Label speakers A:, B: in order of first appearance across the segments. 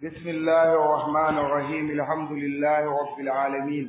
A: بسم الله الرحمن الرحيم الحمد لله رب العالمين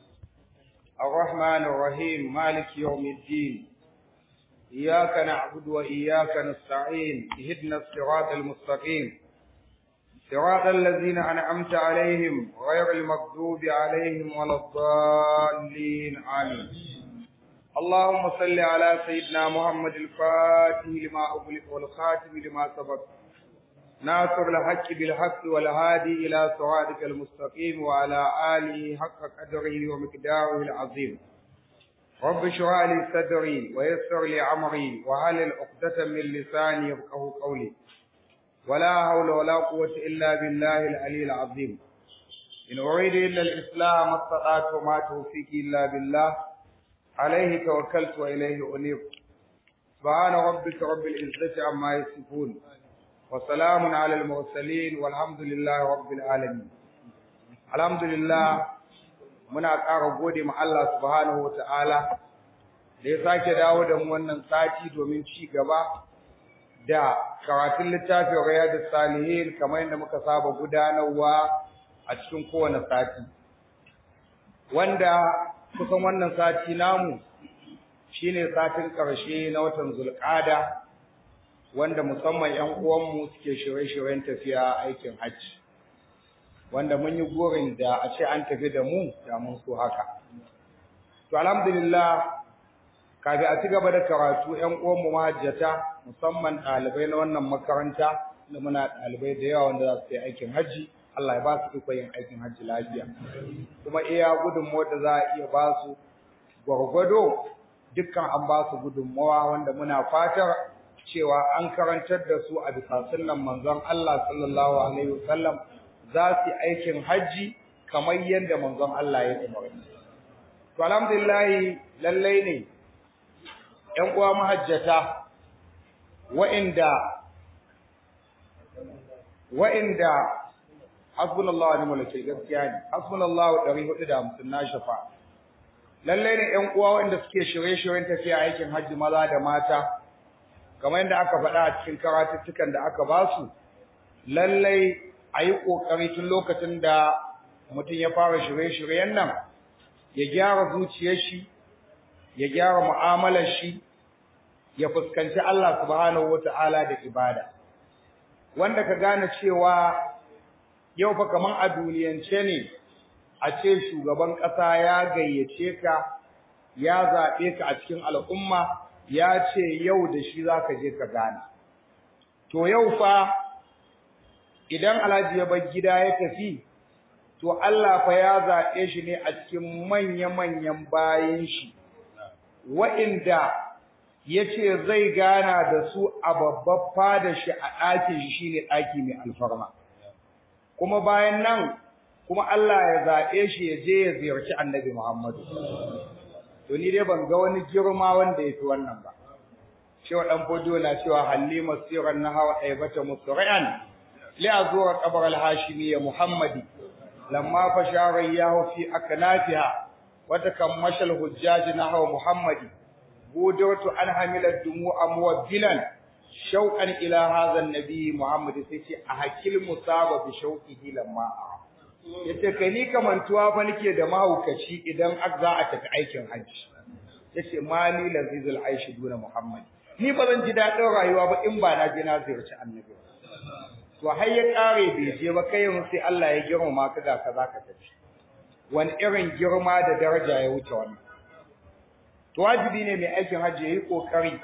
A: الرحمن الرحيم مالك يوم الدين إياك نعبد وإياك نستعين اهدنا الصراط المستقيم صراط الذين أنعمت عليهم غير المغضوب عليهم ولا الضالين آمين اللهم صل على سيدنا محمد الفاتح لما أغلق والخاتم لما سبق ناصر الحق بالحق والهادي إلى صراطك المستقيم وعلى آله حق قدره ومقداره العظيم رب اشرح لي صدري ويسر لي أمري وهل عقدة من لساني يفقه قولي ولا حول ولا قوة إلا بالله العلي العظيم إن أريد إلا الإسلام ما استطعت وما توفيقي إلا بالله عليه توكلت وإليه أنيب سبحان ربك رب العزة عما يصفون وسلام على المرسلين والحمد لله رب العالمين الحمد لله muna ƙara gode ma Allah subhanahu wa ta'ala da ya sake dawo da mu wannan sati domin ci gaba da karatun littafin riyadus salihin kamar yadda muka saba gudanarwa a cikin kowane sati wanda kusan wannan sati namu shine satin ƙarshe na watan zulƙada wanda musamman ƴan uwanmu suke shirye-shiryen tafiya aikin hajji wanda mun yi gurin da a ce an tafi da mu da mun so haka to alhamdulillah kafin a ci gaba da karatu ƴan uwanmu mahajjata musamman ɗalibai na wannan makaranta da muna ɗalibai da yawa wanda za su yi aikin hajji Allah ya ba su iko yin aikin hajji lafiya kuma iya gudunmawar da za a iya ba su gwargwado dukkan an ba su gudunmawa wanda muna fatar cewa an karantar da su a bisa sunnan manzon Allah sallallahu alaihi wasallam za su yi aikin hajji kamar yadda manzon Allah ya umarni to alhamdulillah lallai ne ƴan uwa mahajjata wa'inda wa'inda hasbunallahu wa ni'mal wakeel gaskiya ne hasbunallahu 450 na shafa lalle ne ƴan uwa wanda suke shirye-shiryen tafiya aikin hajji maza da mata kamar yadda aka faɗa a cikin karatuttukan da aka ba su lalle a yi ƙoƙari tun lokacin da mutum ya fara shirye-shiryen nan ya gyara zuciyar shi ya gyara mu'amalar shi ya fuskanci Allah subhanahu wata'ala da ibada wanda ka gane cewa yau fa kaman a duniyance ne a ce shugaban ƙasa ya gayyace ka ya zaɓe ka a cikin al'umma ya ce yau da shi za ka je ka gane to yau fa idan alhaji ya bar gida ya tafi to Allah fa ya zaɓe shi ne a cikin manya-manyan bayan shi wa'inda ya ce zai gana da su a babbar fada shi a ɗakin shi shine ɗaki mai alfarma kuma bayan nan kuma Allah ya zaɓe shi ya je ya ziyarci annabi Muhammadu to ni dai ban ga wani girma wanda ya fi wannan ba cewa ɗan fodiyo na cewa halima siran na hawa ɗaibata musri'an li azura qabr al-hashimi ya muhammadi lamma fashara yahu fi aknafiha wa takammasha al-hujjaj nahwa muhammadi budurtu an hamila dumu'a muwabbilan shauqan ila hadha an-nabi muhammad sai ce a hakil musaba bi shauqihi lamma yace kai ni kamantuwa fa nake da mahaukaci idan za a tafi aikin hajji yace mali lazizul aishi duna muhammad ni ba zan ji dadin rayuwa ba in ba na je na ziyarci annabi to har ya kare bai je ba kai yanzu sai Allah ya girmama ka ga kaza ka tafi wani irin girma da daraja ya wuce wannan to wajibi ne mai aikin hajji yayi kokari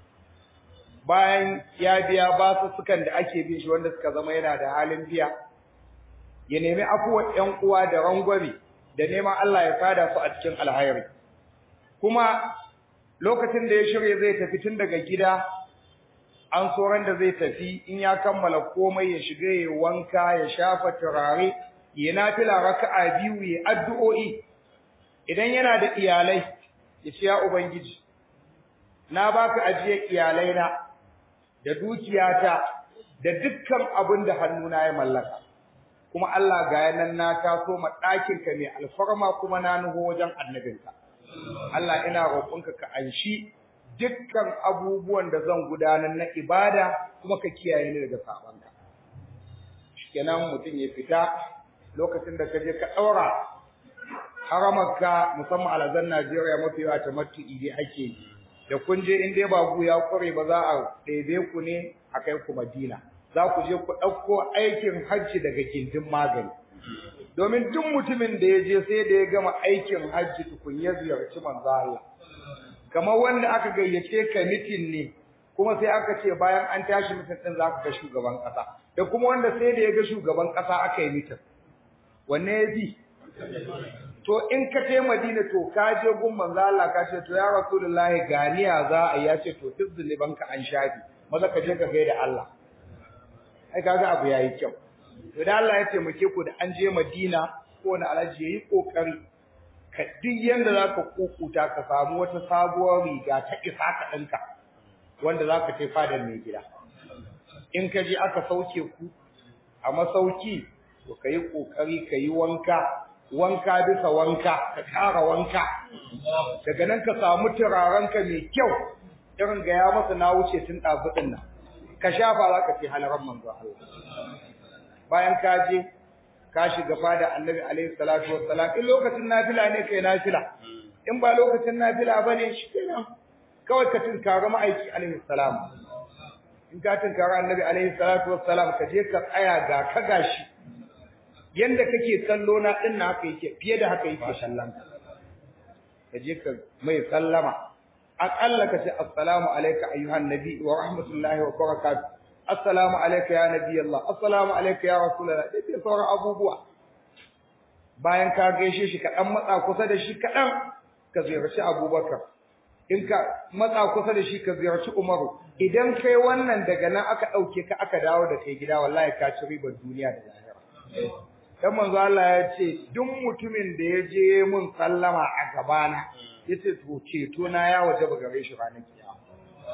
A: bayan ya biya basussukan da ake bin shi wanda suka zama yana da halin biya ya nemi afuwar ƴan uwa da rangwame da neman Allah ya sada su a cikin alhairi kuma lokacin da ya shirye zai tafi tun daga gida an soran da zai tafi in ya kammala komai ya shiga ya wanka ya shafa turare ya nafila raka'a biyu ya addu'o'i idan yana da iyalai ya ce ya ubangiji na baka ajiyar iyalaina da dukiyata da dukkan abin da hannuna ya mallaka kuma Allah ga yanan na taso ma ɗakin ka mai alfarma kuma na nuho wajen annabinka Allah ina roƙonka ka anshi dukkan abubuwan da zan gudanar na ibada kuma ka kiyaye ni daga sabanka kenan mutum ya fita lokacin da ka je ka ɗaura haramarka musamman alazan Najeriya mafi yawa ta matu'i dai ake yi da kun je in dai babu ya kware ba za a ɗebe ku ne a kai ku Madina za ku je ku ɗauko aikin hajji daga gindin magani domin duk mutumin da ya je sai da ya gama aikin hajji tukun ya ziyarci manzo Allah kamar wanda aka gayyace ka mitin ne kuma sai aka ce bayan an tashi mitin din za ka ga shugaban ƙasa da kuma wanda sai da ya ga shugaban ƙasa aka yi mitin wanne ya bi to in ka je Madina to ka je gun manzo Allah ka ce to ya Rasulullahi ganiya za a ya ce to duk zunuban ka an shafi maza ka je ka gaida Allah ai kaga abu yayi kyau to da Allah ya taimake ku da an je Madina ko na alaji yayi kokari ka duk yanda zaka kukuta ka samu wata sabuwar riga ta isa ka dinka wanda zaka kai fadar mai gida in ka je aka sauke ku a masauki to kai kokari kai wanka wanka bisa wanka ka kara wanka daga nan ka samu turarenka mai kyau irin ga ya masa na wuce tun ɗazuɗin nan ka shafa za ka ce halaran manzo Allah bayan ka je ka shiga fada annabi alaihi salatu wassalam in lokacin nafila ne kai nafila in ba lokacin nafila bane shi kenan kawai ka tunkari ma'aiki alaihi salam in ka tunkari annabi alaihi salatu wassalam ka je ka tsaya ga ka gashi yanda kake kallo na din na haka yake fiye da haka yake kallon ka ka je ka mai sallama aqalla ka ce assalamu alayka ayyuhan nabi wa rahmatullahi wa barakatuh assalamu alayka ya nabi Allah assalamu alayka ya rasulullah dai sai sauran abubuwa bayan ka gaishe shi ka dan matsa kusa da shi kadan ka ziyarci Abubakar in ka matsa kusa da shi ka ziyarci Umaru idan kai wannan daga nan aka dauke ka aka dawo da kai gida wallahi ka ci ribar duniya da lahira dan manzo Allah ya ce duk mutumin da ya je mun sallama a gabana yace to ceto na ya waje ba gare shi ranar kiyama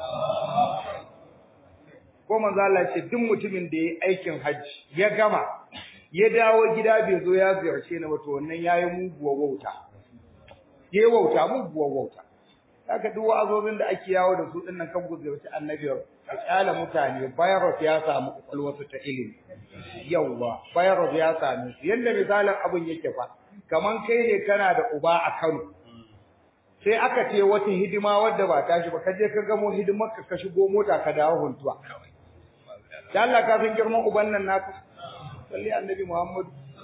A: ko manzo Allah ya ce duk mutumin da yayi aikin hajji ya gama ya dawo gida bai zo ya ziyarce ni ba to wannan yayi muguwa wauta yayi wauta muguwa wauta haka duk wa'azozin da ake yawo da su dinnan kan guzurci annabi a kyala mutane virus ya samu kwakwalwarsu ta ilimi yawwa virus ya same su yadda misalin abin yake fa kaman kai ne kana da uba a Kano sai aka ce wata hidima wadda ba tashi ba kaje ka gamo hidimar ka shigo mota ka dawo huntuwa da Allah ka san girman uban nan naka salli annabi Muhammad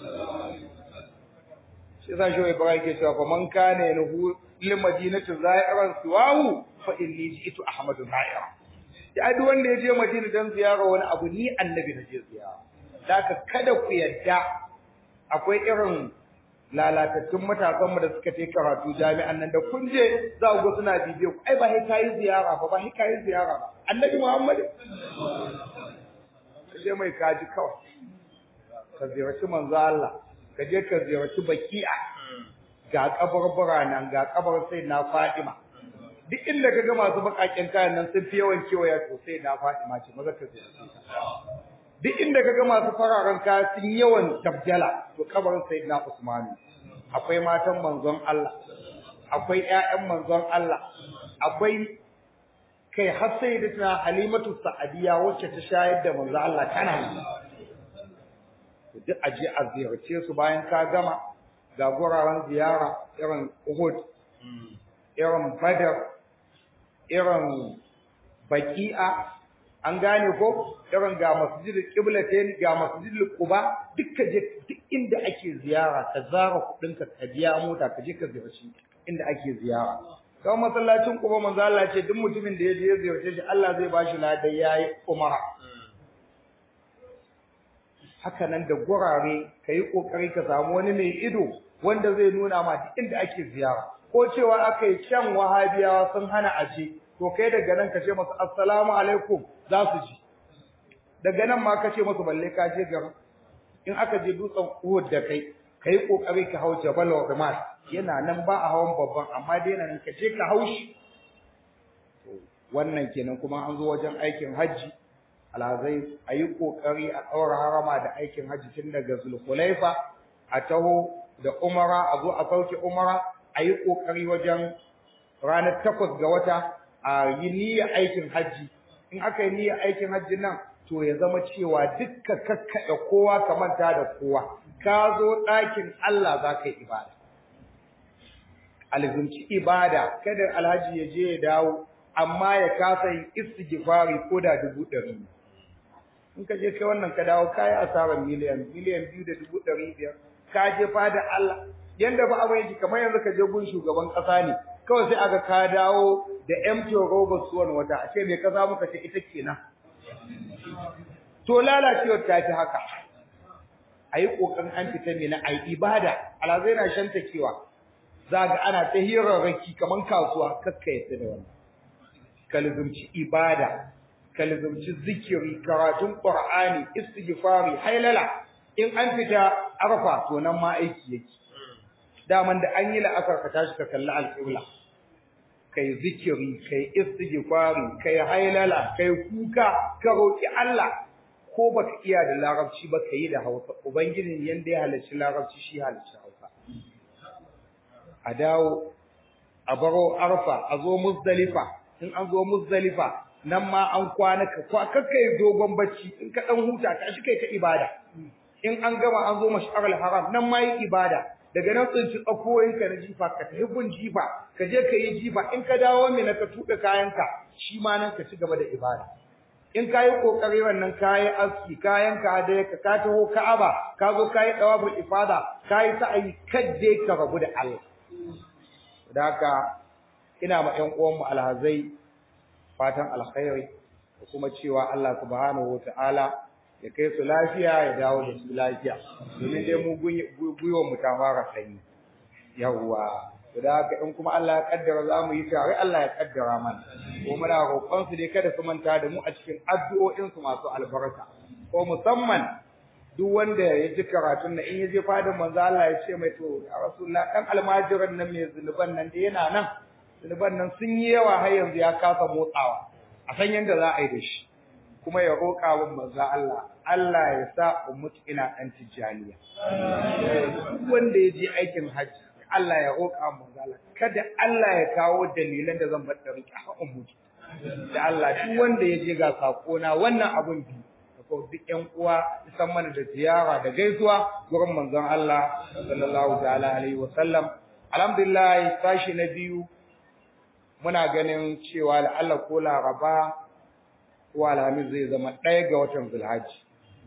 A: shi yasa shi Ibrahim ke cewa fa man kana yanhu lil madinati za'iran siwahu fa inni ji'tu ahmadu za'ira ya duk wanda ya je Madina dan ziyara wani abu ni annabi na je ziyara Daka kada ku yadda akwai irin lalatattun matasan mu da suka je karatu jami'an nan da kun je za ku ga suna bibiyo ku ai ba sai kai ziyara ba ba sai kai ziyara ba annabi Muhammad je mai kaji kawai ka ziyarci manzo Allah ka je ka ziyarci baki'a ga kabarbura nan ga kabar sai na Fatima duk inda ka ga masu bakaken kayan nan sun fi yawan kewaya to sai na Fatima ce maza ka ziyarci duk inda ka ga masu fararen kaya sun yawan tabjala to kabarin sayyidina Usman akwai matan manzon Allah akwai ƴaƴan manzon Allah akwai kai har sayyidatuna Halimatu Sa'adiya wacce ta shayar da manzon Allah tana duk aje a ziyarce su bayan ka gama ga guraren ziyara irin Uhud irin Badr irin Baqi'a an gane ko irin ga masjidul qiblatain ga masjidul quba dukkan je duk inda ake ziyara ka zara kudin ka ka biya mota ka je ka ziyarci inda ake ziyara kawai masallacin quba manzo Allah ce duk mutumin da ya je ya ziyarce shi Allah zai bashi ladan yayi umara haka nan da gurare kai kokari ka samu wani mai ido wanda zai nuna ma duk inda ake ziyara ko cewa akai can wahabiyawa sun hana aje to kai daga nan ka ce masu assalamu alaikum za su ji daga nan ma ka ce masu balle ka je garin in aka je dutsen Uhud da kai kai kokari ka hau Jabal Rahmat yana nan ba a hawan babban amma dai nan ka je ka haushi wannan kenan kuma an zo wajen aikin haji alhazai a yi kokari a ɗaura harama da aikin haji tun daga Zulhulaifa a taho da umara a zo a sauke umara a yi kokari wajen ranar takwas ga wata a yi niyyar aikin hajji in aka yi niyyar aikin hajji nan to ya zama cewa dukka kakkaɗe kowa ka manta da kowa ka zo ɗakin Allah za ka yi ibada alzumci ibada kada alhaji ya je ya dawo amma ya kasa yin istighfari ko da dubu ɗari in ka je kai wannan ka dawo ka yi asarar miliyan miliyan biyu da dubu ɗari biyar ka je fada Allah yanda ba abin yake kamar yanzu ka je gun shugaban ƙasa ne kawai sai aga ka dawo da empty robot suwan wata a ce me ka samu ka ce ita kenan to lalacewar ta fi haka a yi ƙoƙarin an fita mai na ai ibada alazai na shan takewa za ga ana ta hirarraki kamar kasuwa kakka yadda da wannan kalizumci ibada kalizumci zikiri karatun qur'ani istighfari hailala in an fita arfa to nan ma aiki yake daman da an yi la'asar ka tashi ka kalli alƙibla kai zikiri kai istighfari kai hailala kai kuka ka roki Allah ko baka iya da larabci ba ka yi da Hausa ubangijin yanda ya halarci larabci shi halarci Hausa a dawo a baro arfa a zo muzdalifa in an zo muzdalifa nan ma an kwana ka kwa kakkai dogon bacci in ka dan huta ka shi kai ka ibada in an gama an zo mashar haram nan ma yi ibada daga nan tsinci tsakoyin ka na jifa ka tafi gun jifa ka je ka yi jifa in ka dawo mina ka tuɓe kayanka shi ma nan ka ci gaba da ibada in ka yi ƙoƙari wannan ka yi aski kayan ka da ka ka taho ka'aba ka zo ka yi ɗawabul ifada ka yi sa'ayi kadde ka rabu da Allah da haka ina ma ƴan uwanmu alhazai fatan alkhairi da kuma cewa Allah subhanahu wata'ala ya kai su lafiya ya dawo da su lafiya domin dai mu gwiwar mu ta fara sanyi yawwa da haka in kuma Allah ya kaddara za mu yi tare Allah ya kaddara mana ko muna roƙon su dai kada su manta da mu a cikin addu'o'in su masu albarka ko musamman duk wanda ya ji karatun nan in ya je fadin manzo Allah ya ce mai to ya rasulullah dan almajiran nan mai zunuban nan da yana nan zunuban nan sun yi yawa har yanzu ya kasa motsawa a san yanda za a yi da shi kuma ya roƙa wa manzo Allah Allah ya sa ummuti ina dan tijaniya duk wanda ya je aikin hajji Allah ya roƙa manzo Allah kada Allah ya kawo dalilan da zan bar da riƙa ha ummuti da Allah duk wanda ya je ga sako na wannan abun bi ko duk ƴan uwa san mana da ziyara da gaisuwa gurin manzon Allah sallallahu ta'ala alaihi wa sallam alhamdulillah sashi na biyu muna ganin cewa Allah ko Laraba ko Alhamis zai zama ɗaya ga watan Zulhajji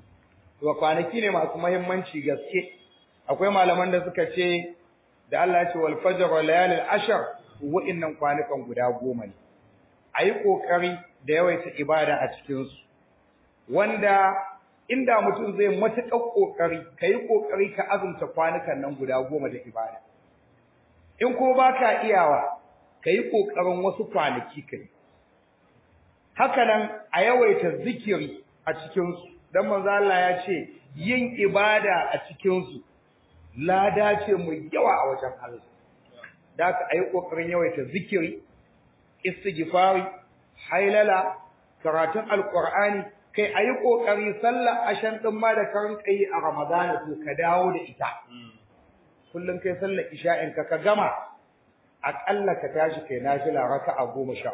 A: to kwanaki ne masu muhimmanci gaske akwai malaman da suka ce da Allah ya ce wal fajr wa layalil ashar wa'innan kwanukan guda goma ne ayi kokari da yawaita ibada a cikin su wanda inda mutum zai matuƙar kokari kai kokari ka azumta kwanukan nan guda goma da ibada in ko baka iyawa kai kokarin wasu kwanaki kai haka nan a yawaita zikiri a cikin su dan manzo Allah ya ce yin ibada a cikin su lada ce mai yawa a wajen Allah da ka ayi kokarin yawaita zikiri istighfari hailala karatun alqur'ani kai ayi kokari sallar ashan din ma da karin kai a ramadana to ka dawo da ita kullun kai sallar isha'in ka ka gama akalla ka tashi kai nafila raka'a 13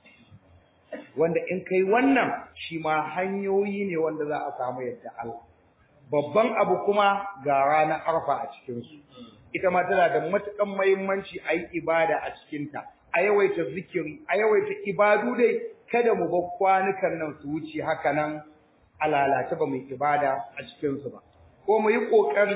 A: wanda in kai wannan shi ma hanyoyi ne wanda za a samu yadda Allah babban abu kuma ga ranar arfa a cikinsu ita ma tana da matukan muhimmanci a yi ibada a cikinta a yawaita zikiri a yawaita ibadu dai kada mu bar kwanukan nan su wuce haka nan a lalace ba mu yi ibada a cikinsu ba ko mu yi ƙoƙari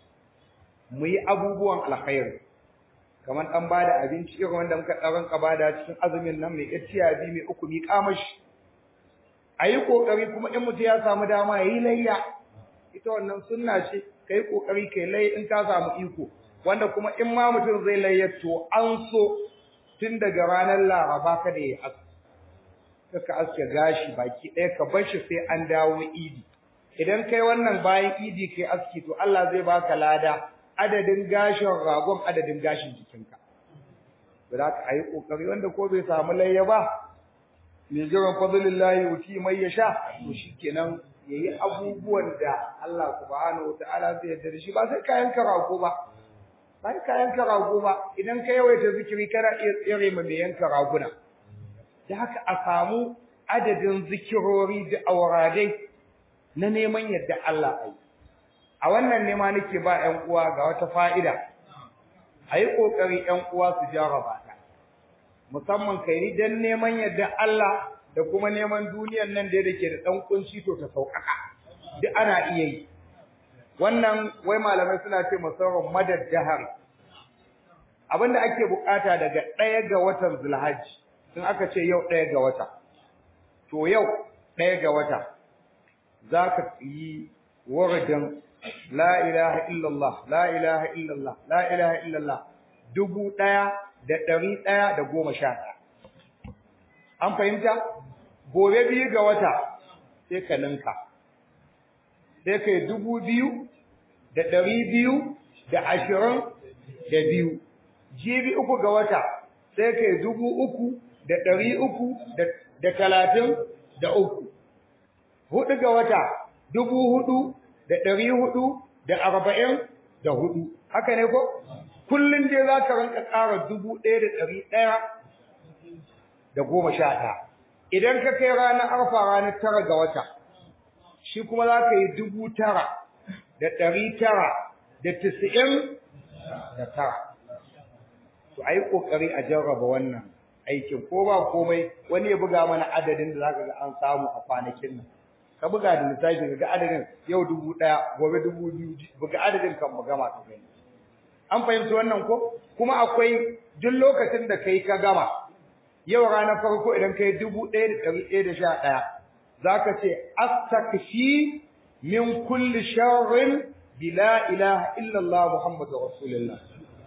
A: mu yi abubuwan alkhairi kamar ɗan bada abinci irin wanda muka ɗaran bada cikin azumin nan mai ƙaciya biyu mai uku mi kamashi a yi ƙoƙari kuma in mutum ya samu dama ya yi layya ita wannan sunna ce kai kokari kai lai in ka samu iko wanda kuma in ma mutum zai layyar to an so tun daga ranar laraba kada ya aske ka aske gashi baki ɗaya ka bar shi sai an dawo idi idan kai wannan bayan idi kai aski to Allah zai baka lada adadin gashin ragon adadin gashin jikinka to da ka yi kokari wanda ko bai samu layya ba mai jiran fadlillahi wuti mai yasha to shikenan yayi abubuwan da Allah subhanahu wataala zai yarda da shi ba sai kayan karago ba sai kayan karago ba idan ka yawaita zikiri kana iya tsere ma mai yanka raguna da haka a samu adadin zikirori da auradai na neman yadda Allah ai a wannan nema nake ba ƴan uwa ga wata fa'ida ayi kokari ƴan uwa su jarraba ta musamman kai dan neman yadda Allah da kuma neman duniyar nan da yake da dan kunci to ta sauƙaƙa duk ana iya yi wannan wai malamai suna ce musarrar madad jahar abinda ake bukata daga ɗaya ga watan zulhajji in aka ce yau ɗaya ga wata to yau ɗaya ga wata za ka yi waradin la ilaha illallah la ilaha illallah la ilaha illallah dubu ɗaya da ɗari ɗaya da goma sha ɗaya an fahimta gobe biyu ga wata sai ka ninka sai ka yi dubu biyu da ɗari biyu da ashirin da biyu jibi uku ga wata sai ka yi dubu uku da ɗari uku da talatin da uku hudu ga wata dubu hudu da ɗari hudu da arba'in da hudu haka ne ko kullum dai za ka rinka ƙara dubu ɗaya da ɗari ɗaya da goma sha ɗaya idan ka kai ranar arfa ranar tara ga wata shi kuma za ka yi dubu tara da ɗari tara da tisa'in da tara to a yi ƙoƙari a jarraba wannan aikin ko ba komai wani ya buga mana adadin da za ka ga an samu a kwanakin nan ka buga da lissafi ga adadin yau dubu ɗaya gobe dubu biyu buga adadin kan mu gama ka gani an fahimci wannan ko kuma akwai duk lokacin da kai ka gama yau ranar farko idan kai dubu ɗaya da ɗari ɗaya da sha ɗaya za ka ce astakshi min kulli sharrin bila ilaha illallah muhammadu rasulullah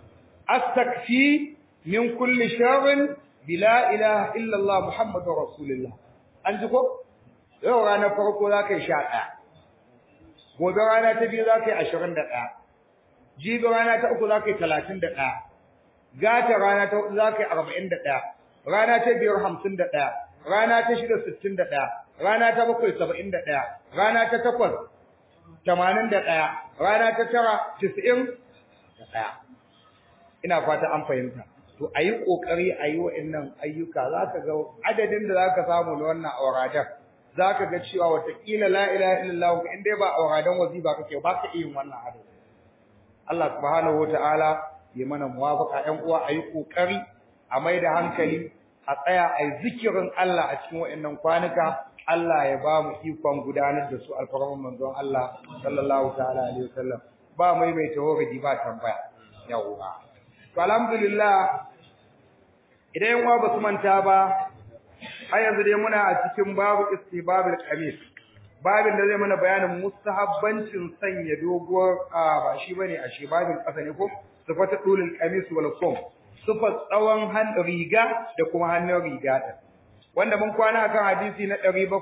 A: astakshi min kulli sharrin bila ilaha illallah muhammadu rasulullah an ji ko yau ranar farko za ka yi sha ɗaya gobe rana ta biyu za ka yi ashirin da ɗaya jibi rana ta uku za ka yi talatin da ɗaya gata rana ta hudu za ka yi arba'in da ɗaya rana ta biyar hamsin da ɗaya rana ta shida sittin da ɗaya rana ta bakwai saba'in da ɗaya rana ta takwas tamanin da ɗaya rana ta tara tis'in da ɗaya ina fata an fahimta to a yi ƙoƙari a yi wa'innan ayyuka za ka ga adadin da za ka samu na wannan auradan za ka ga cewa watakila la ilaha illallah in dai ba auradan wazifa kake ba ka iya yin wannan adadin Allah subhanahu wataala ya mana muwafaqa ƴan uwa a yi ƙoƙari a mai da hankali a tsaya a yi zikirin Allah a cikin wa'annan kwanuka Allah ya ba mu ikon gudanar da su alfarman manzon Allah sallallahu ta'ala alaihi wasallam ba mai mai tawagadi ba tambaya yawwa to alhamdulillah idan yan uwa ba su manta ba har yanzu dai muna a cikin babu istibabul qamis babin da zai mana bayanin mustahabbancin sanya doguwar a ba shi bane a shi babin kasa ne ko sifatu dulul qamis wal kum sifat tsawon han riga da kuma hannun riga din wanda mun kwana akan hadisi na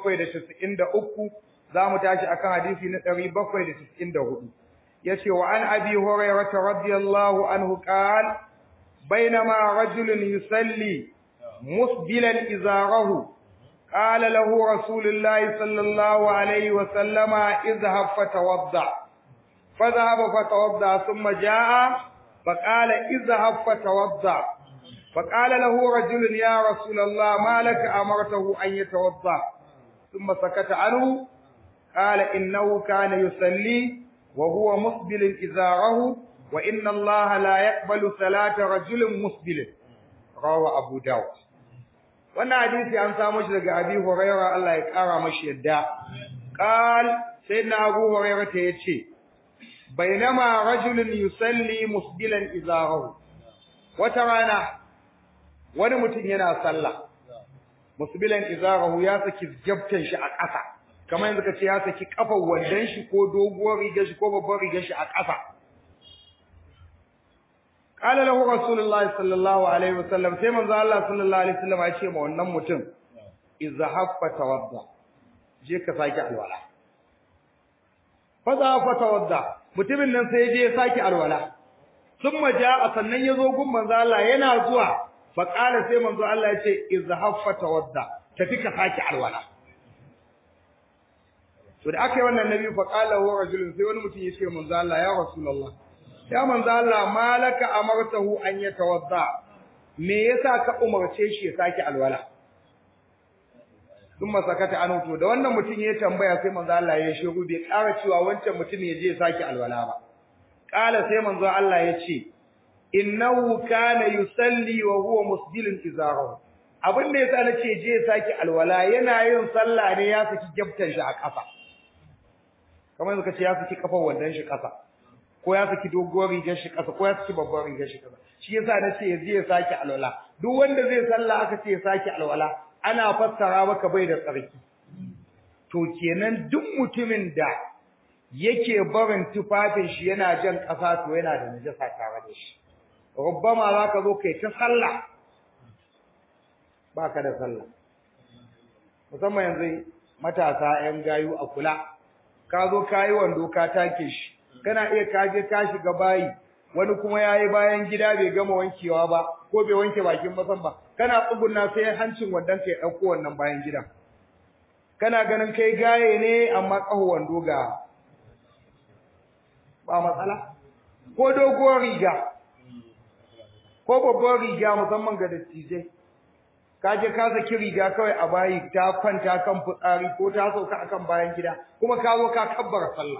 A: 793 zamu tashi akan hadisi na 794 yace wa an abi hurairah radiyallahu anhu qala bainama rajulun yusalli musbilan izarahu قال له رسول الله صلى الله عليه وسلم اذهب فتوضا فذهب فتوضا ثم جاء فقال اذهب فتوضا فقال له رجل يا رسول الله ما لك امرته ان يتوضا ثم سكت عنه قال انه كان يصلي وهو مسبل ازاره وان الله لا يقبل صلاه رجل مسبل رواه ابو داود wannan hadisi an samu shi daga Abi Hurairah Allah ya kara mashi yadda qal sayyidina Abu Hurairah ta yace bainama rajulun yusalli musbilan izarahu wata rana wani mutum yana sallah musbilan izarahu ya saki jabtan shi a ƙasa kamar yanzu kace ya saki kafar wandan shi ko doguwar rigar shi ko babbar rigar shi a ƙasa قال له رسول الله صلى الله عليه وسلم sai manzo Allah sallallahu alaihi wasallam ya ce ma wannan mutum izhab fatawadda je ka saki alwala fa za fa tawadda mutumin nan sai je ya saki alwala thumma jaa sannan yazo gun manzo Allah yana zuwa fa qala sai manzo Allah ya ce izhab fatawadda tafi ka saki alwala to da aka yi wannan nabi fa qala wa rajulun sai wani mutum ya ce manzo Allah ya rasulullah ya manzo Allah malaka amartahu an yatawadda me yasa ka umarce shi ya saki alwala sun masakata an to da wannan mutum ya tambaya sai manzo Allah ya shiru bai ƙara cewa wancan mutum ya je saki alwala ba ƙala sai manzo Allah ya ce innahu kana yusalli wa huwa musbilun izarahu abin da yasa nace je saki alwala yana yin sallah ne ya saki gyabtan shi a ƙasa kamar yanzu kace ya saki kafar wandan shi ƙasa ko ya saki doguwar rigar shi ƙasa ko ya saki babbar rigar shi ƙasa shi yasa nace ya je ya saki alwala duk wanda zai sallah aka ce ya saki alwala ana fassara maka bai da tsarki to kenan duk mutumin da yake barin tufafin shi yana jan ƙasa to yana da najasa tare da shi rubbama zaka zo kai ta sallah baka da sallah musamman yanzu matasa 'yan gayu a kula ka zo kayi wando ka take shi kana iya kaje ka shiga bayi wani kuma yayi bayan gida bai gama wankewa ba ko bai wanke bakin masan ba kana tsugunna sai hancin wandon ka ya dauko wannan bayan gidan kana ganin kai gaye ne amma kaho wando ga ba matsala ko doguwar riga ko babbar riga musamman ga dattijai ka je ka saki riga kawai a bayi ta kwanta kan fitsari ko ta sauka akan bayan gida kuma ka zo ka kabbara sallah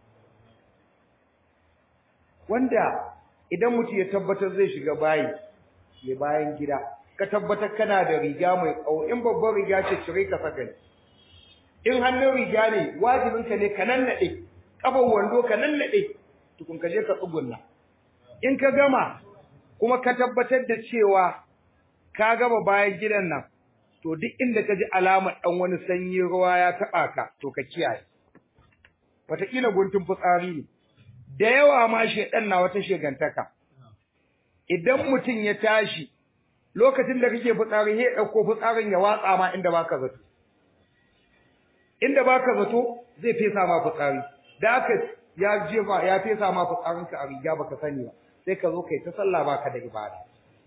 A: wanda idan mutum ya tabbatar zai shiga bayi ya bayan gida ka tabbatar kana da riga mai tsawo in babbar riga ce cire ka saka ne in hannun riga ne wajibin ka ne ka nannade kafan wando ka nannade tukun ka je ka tsugunna in ka gama kuma ka tabbatar da cewa ka gama bayan gidan nan to duk inda ka ji alamar dan wani sanyi ruwa ya taba ka to ka kiyaye wataƙila guntun fitsari ne da yawa ma shedan na wata shegantaka idan mutum ya tashi lokacin da kake fitsari sai dauko fitsarin ya watsa ma inda baka zato inda baka zato zai fesa ma fitsari da aka ya jefa ya fesa ma fitsarin ka a riga baka sani ba sai ka zo kai ta sallah baka da ibada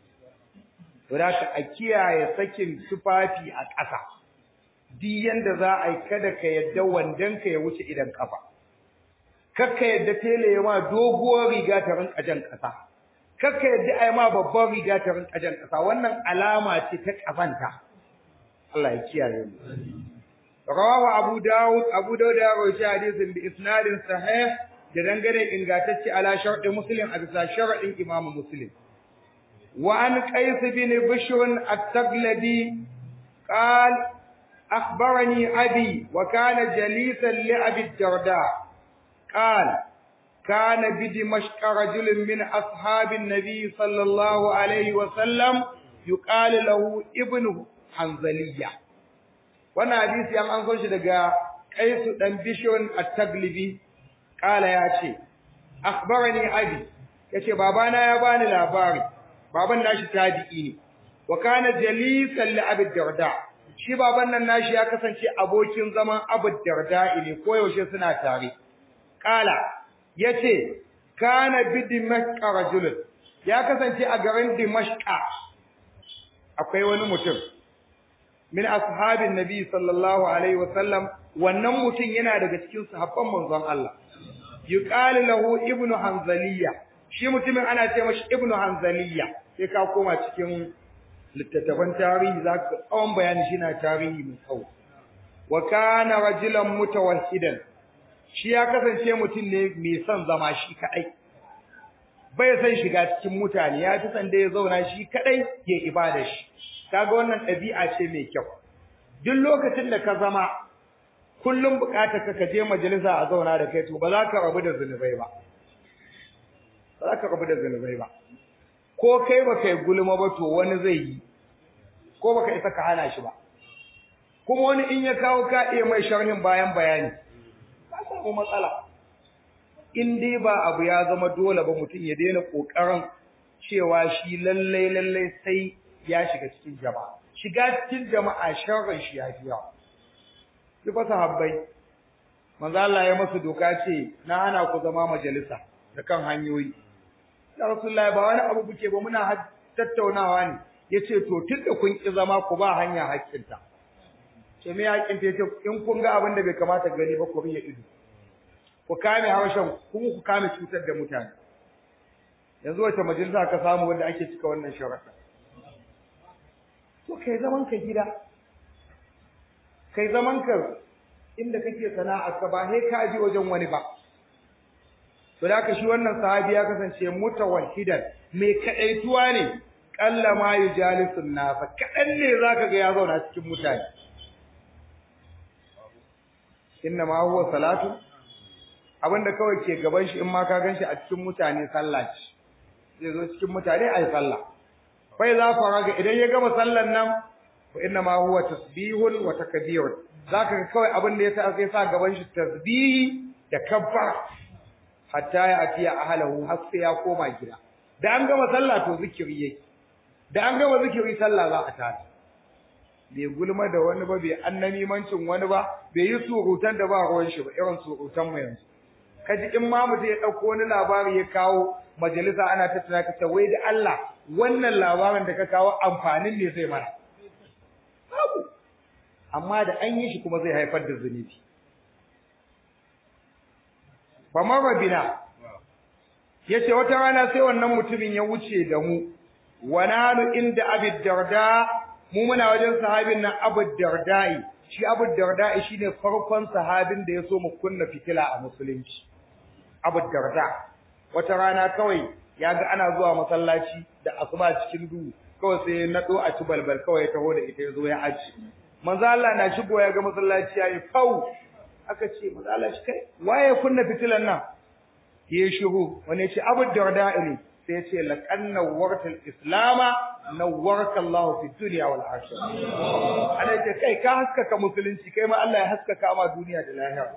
A: to da ka a kiyaye sakin tufafi a ƙasa duk yanda za a yi kada ka yadda wandan ka ya wuce idan kafa kakka yadda tele ya ma doguwar riga ta rinka jan ƙasa kakka yadda ai ma babban riga ta rinka jan ƙasa wannan alama ce ta kafanta Allah ya kiyaye mu rawahu abu daud abu daud ya rawaita hadisin bi isnadin sahih da dangane ingantacce ala sharɗi muslim a bisa sharɗin imamu muslim wa an qais bin bishr at-taglabi قال أخبرني أبي وكان جليسا لأبي الدرداء قال كان بدمشق رجل من أصحاب النبي صلى الله عليه وسلم يقال له ابن حنزلية وانا حديث يام أنصر شدقاء قيس دن بشون التغلبي قال يا شي أخبرني أبي يا شي بابانا يا باني لاباري بابا ناشي تابعيني وكان جليسا لأبي الدرداء shi baban nan nashi ya kasance abokin zaman Abu Darda ne koyaushe suna tare kala yace kana bi dimashq rajul ya kasance a garin dimashq akwai wani mutum min ashabin nabi sallallahu alaihi wasallam wannan mutum yana daga cikin sahabban manzon Allah yuqalu lahu ibnu hanzaliya shi mutumin ana ce mashi ibnu hanzaliya sai ka koma cikin littattafan tarihi za ka tsawon bayani shi na tarihi mai tsawo wa kana rajulan mutawahhidan shi ya kasance mutum ne mai son zama shi kadai bai san shiga cikin mutane ya fi san da ya zauna shi kadai ya ibada shi kaga wannan ɗabi'a ce mai kyau duk lokacin da ka zama kullum bukatar ka ka je majalisa a zauna da kai to ba za ka rabu da zunubai ba ba za ka rabu da zunubai ba ko kai ba kai gulma ba to wani zai yi ko baka isa ka hana shi ba kuma wani in ya kawo ka iya mai sharhin bayan bayani ka samu matsala in dai ba abu ya zama dole ba mutum ya daina kokarin cewa shi lallai lallai sai ya shiga cikin jama'a shiga cikin jama'a sharrin shi ya fi yawa ki fa sahabbai manzo Allah ya masa doka ce na hana ku zama majalisa da kan hanyoyi ya rasulullahi ba wani abu kuke ba muna tattaunawa ne yace to tunda kun ki zama ku ba hanya hakkinta ce me hakkinta yace in kun ga abin da bai kamata gani ba ku riya ido ku kame harshen kuma ku kame cutar da mutane yanzu wace majalisa ka samu wanda ake cika wannan sharaka to kai zaman ka gida kai zaman ka inda kake sana'a ka ba sai ka je wajen wani ba to da haka shi wannan sahabi ya kasance mutawahhidan mai kadaituwa ne kalla ma yujalisun nasa kadan ne zaka ga ya zauna cikin mutane inna ma huwa salatu abinda kawai ke gaban shi in ma ka ganshi a cikin mutane sallah ce zai zo cikin mutane ayi sallah fa idza faraga idan ya gama sallan nan fa inna ma huwa tasbihun wa takbir zaka ga kawai abin da ya sa sai sa gaban shi tasbihi da kabbar hatta ya atiya ahlahu har sai ya koma gida da an gama sallah to zikiri yake da an gama zikiri sallah za a tashi bai gulma da wani ba bai annamimancin wani ba bai yi surutan da ba ruwan shi ba irin surutan mu yanzu kaji in ma mutum ya dauko wani labari ya kawo majalisa ana tattuna ka ce wai da Allah wannan labarin da ka kawo amfanin ne zai mana babu amma da an yi shi kuma zai haifar da zunubi fa marabina yace wata rana sai wannan mutumin ya wuce da mu wa nanu inda abid darda mu muna wajen sahabin nan Abu Darda'i shi Abu Darda'i shine farkon sahabin da ya so mu kunna fitila a musulunci Abu Darda wata rana kawai ya ga ana zuwa masallaci da asuba cikin duhu kawai sai ya nado a ci balbal kawai ya taho da ita ya zo ya aji manzo Allah na shigo ya ga masallaci yayi fau aka ce manzo Allah shi kai waye kunna fitilan nan ya shiru wani ya ce Abu Darda'i ne sai ya ce laqad nawwarta al-islama nawwarka Allah fi dunya wal akhirah ana ce kai ka haskaka musulunci kai ma Allah ya haskaka ma duniya da lahira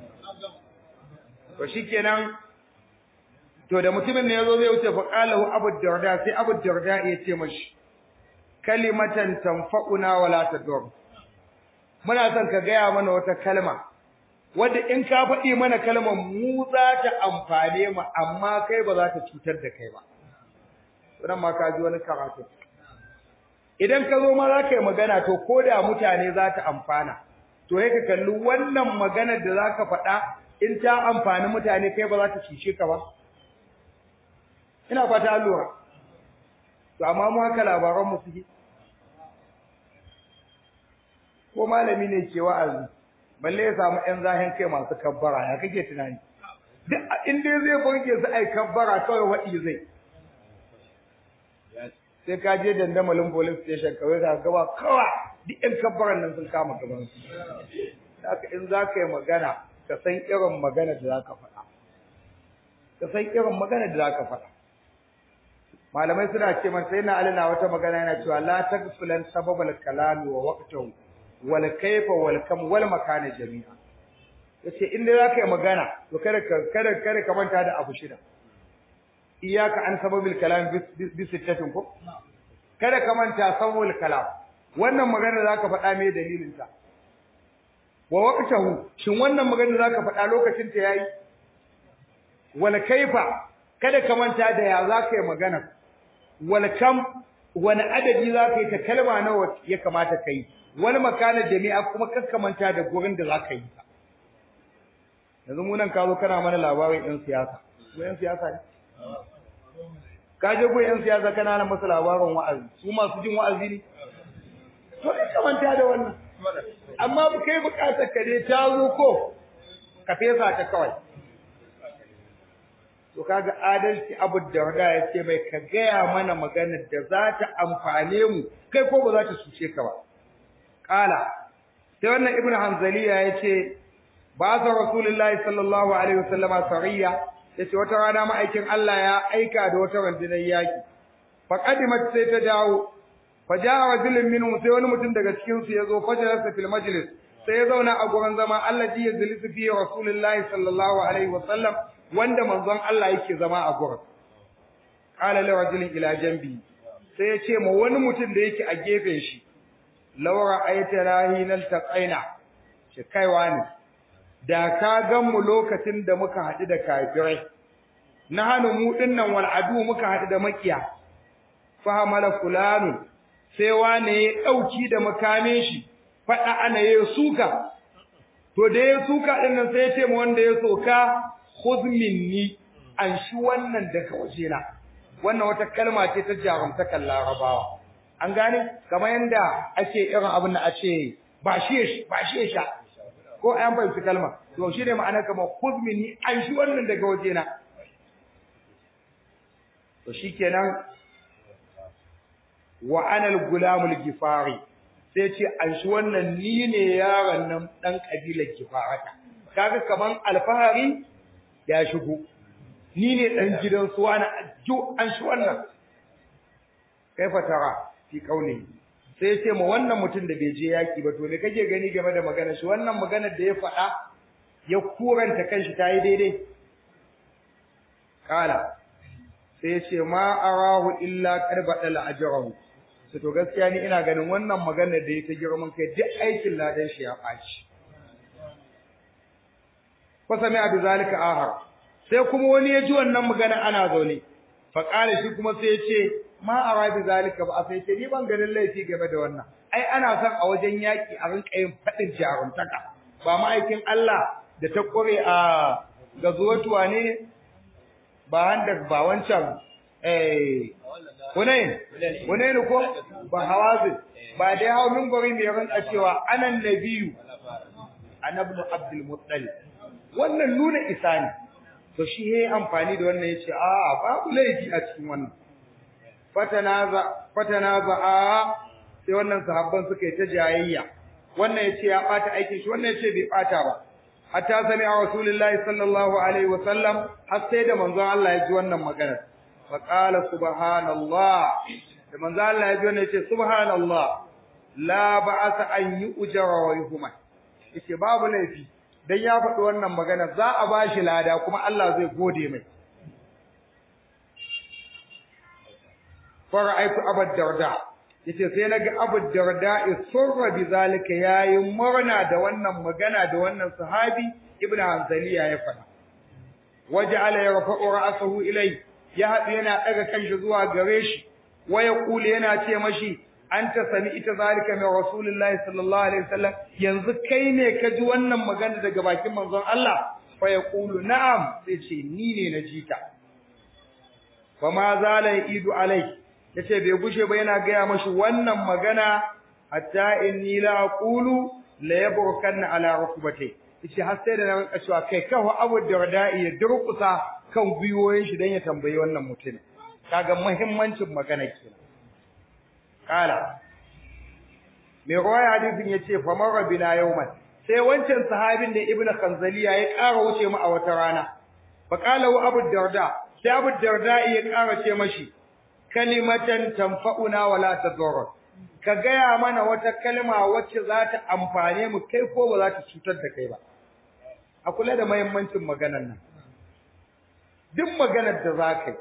A: to shikenan to da mutumin ne yazo zai wuce fa qalahu Abu Darda sai Abu Darda ya ce mashi kalimatan tanfa'una wala tadur muna son ka gaya mana wata kalma wadda in ka faɗi mana kalmar mu za ta amfane mu amma kai ba za ta cutar da kai ba wannan ma ka ji wani karatu idan ka zo ma za ka yi magana to ko da mutane za ta amfana to sai ka kalli wannan maganar da za ka faɗa in ta amfani mutane kai ba za ta cuce ka ba ina fata lura to amma mu haka labaran mu suke ko malami ne ke wa'azi balle ya samu ƴan zahin kai masu kabbara ya kake tunani duk in dai zai burge su ai kabbara kawai waɗi zai sai ka je dandamalin police station kawai ka gaba kawa duk ƴan kabbaran nan sun kama gaban su haka in za ka yi magana ka san irin magana da za ka faɗa ka san irin magana da za ka faɗa malamai suna ce man sai na alina wata magana yana cewa la tagfulan sababal kalami wa waqtahu wal kayfa wal kam wal makana jami'a yace in dai zaka yi magana to kada ka kada kada ka manta da abu shida iyaka an sababil kalam bi sittatin ko kada ka manta sababul kalam wannan magana zaka faɗa me dalilin ta wa waqtahu shin wannan magana zaka faɗa lokacin ta yayi wal kayfa kada ka manta da ya zaka yi magana wal kam wani adadi zaka yi ta kalma nawa ya kamata kai wani makana jami'a kuma manta da gurin da zaka yi ta yanzu mu nan ka zo kana mana labarin ɗan siyasa ko ɗan siyasa ne ka je ko ɗan siyasa kana nan masa labarin wa'azi su masu jin wa'azi ne to kai manta da wannan amma kai bukatar ka dai ta zo ko ka fesa ta kawai to kaga adalci abu darda ya ce mai ka gaya mana maganar da za ta amfane mu kai ko ba za ta cuce ka ba kala sai wannan ibnu hanzaliya ya ce ba sa rasulullahi sallallahu alaihi wasallama sariya ya ce wata rana ma'aikin Allah ya aika da wata rundunar yaki fa qadimat sai ta dawo fa jaa rajulun minhum sai wani mutum daga cikin su yazo fajalasa fil majlis sai ya zauna a gurin zama Allah ji ya zalisu fi rasulullahi sallallahu alaihi wasallam wanda manzon Allah yake zama a gurin qala li rajulin ila jambi sai ya ce ma wani mutum da yake a gefen shi laura aita rahinal taqaina shi kaiwa ne da ka gan mu lokacin da muka haɗu da kafirai na hanu mu dinnan wal adu muka haɗu da makiya fahamala fulanu sai wane ya dauki da makamin shi fada ana ya suka to da ya suka din nan sai ya ce ma wanda ya soka khudh minni an shi wannan daga wajena wannan wata kalma ce ta jarumtakan larabawa an gane kamar yanda ake irin abin da a ce ba shi ba shi sha ko an fahimci kalma to shi ne ma'ana kamar khudh minni an shi wannan daga wajena to shikenan wa ana al-gulam al-gifari sai ce an shi wannan ni ne yaron nan dan kabilar gifarata kaga kaman alfahari ya shigo ni ne dan gidan su wani jo an shi wannan kaifa tara fi kauli sai ce ma wannan mutum da bai je yaki ba to me kake gani game da magana shi wannan magana da ya faɗa ya kuranta kanshi tayi daidai kala sai ce ma arahu illa qarbadal ajrahu to to gaskiya ni ina ganin wannan magana da ya ta girman kai duk aikin ladan shi ya ɓaci fa sami abu zalika ahar sai kuma wani ya ji wannan magana ana zaune fa kala shi kuma sai ya ce ma ara bi zalika ba sai ce ni ban ganin laifi game da wannan ai ana son a wajen yaki a rinka yin fadin jaruntaka ba ma'aikin Allah da ta kore a gazuwatuwa ne ba handa ba wancan eh Hunain Hunain ko ba hawazi ba dai hawo min gori mai rinka cewa anan nabiyu annabi Abdul Muttalib wannan nuna isa ne to shi yayi amfani da wannan yace a babu laifi a cikin wannan fatanaza fatanaza sai wannan sahabban suka yi ta jayayya wannan yace ya bata aikin shi wannan yace bai bata ba hatta sami a rasulullahi sallallahu alaihi wa sallam har sai da manzon Allah ya ji wannan magana fa qala subhanallah da manzon Allah ya ji wannan yace subhanallah la ba'asa an yu'jara wa yuhma yace babu laifi dan ya faɗi wannan magana za a bashi lada kuma Allah zai gode mai fara'aitu abad darda yace sai naga abad darda isurra bizalika yayi murna da wannan magana da wannan sahabi ibnu hanzaliya ya faɗa waja'ala yarfa'u ra'sahu ilai ya haɗu yana ɗaga kanshi zuwa gare shi wa yaqulu yana ce mashi anta sami ita zalika min rasulullahi sallallahu alaihi wasallam yanzu kai ne ka ji wannan magana daga bakin manzon Allah fa yaqulu na'am sai ce ni ne na ji ta fa ma zala idu alai yace bai gushe ba yana gaya mashi wannan magana hatta inni la aqulu la yabrukanna ala rukbati yace har sai da na rinka cewa kai kawo Abu Darda'i ya durkusa kan gwiwoyin shi dan ya tambayi wannan mutum kaga muhimmancin magana kenan kala mai ruwaya hadisin yace fa marra bina yawman sai wancan sahabin da ibnu kanzaliya ya ƙara wuce mu a wata rana fa qala wa abu darda sai abu darda ya ƙara ce mashi kalimatan tanfa'una wala tadur ka gaya mana wata kalma wacce za ta amfane mu kai ko ba za ta cutar da kai ba a kula da muhimmancin maganar nan duk maganar da za ka yi